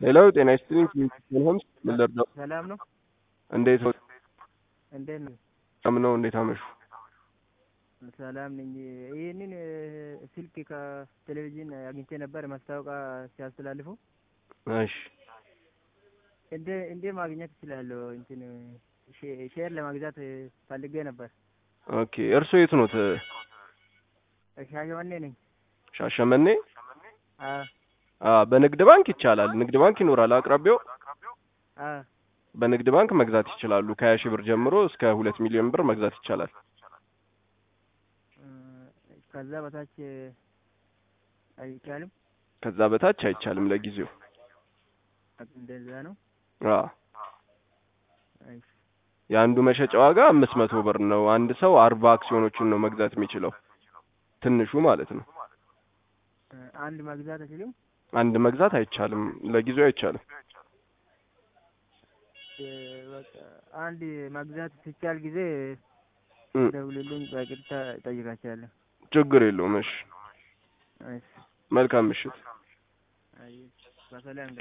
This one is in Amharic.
ሌላው ጤና ይስጥልኝ ኪንግስተን ሆምስ ምን ልርዳው? ሰላም ነው? እንዴት ነው? እንዴት ነው? ነው እንዴት አመሹ? ሰላም ነኝ። ይህንን ስልክ ከቴሌቪዥን አግኝቼ ነበር ማስታወቂያ ሲያስተላልፉ። እሺ እንዴ እንዴ ማግኘት እችላለሁ? እንትን ሼ- ሼር ለመግዛት ፈልጌ ነበር። ኦኬ እርስዎ የት ኖት? ሻሸመኔ ነኝ። ሻሸመኔ? አ አ በንግድ ባንክ ይቻላል። ንግድ ባንክ ይኖራል አቅራቢያው። አ በንግድ ባንክ መግዛት ይችላሉ። ከሀያ ሺህ ብር ጀምሮ እስከ ሁለት ሚሊዮን ብር መግዛት ይቻላል። ከዛ በታች አይቻልም? ከዛ በታች አይቻልም ለጊዜው። እንደዛ ነው። አ እሺ የአንዱ መሸጫ ዋጋ አምስት መቶ ብር ነው። አንድ ሰው አርባ አክሲዮኖችን ነው መግዛት የሚችለው ትንሹ ማለት ነው። አንድ መግዛት አይችልም? አንድ መግዛት አይቻልም፣ ለጊዜው አይቻልም። በቃ አንድ መግዛት ሲቻል ጊዜ እም፣ ደውልልኝ፣ በቅርታ እጠይቃቸዋለሁ። ችግር የለውም። እሺ እሺ መልካም ምሽት። አይ በሰላም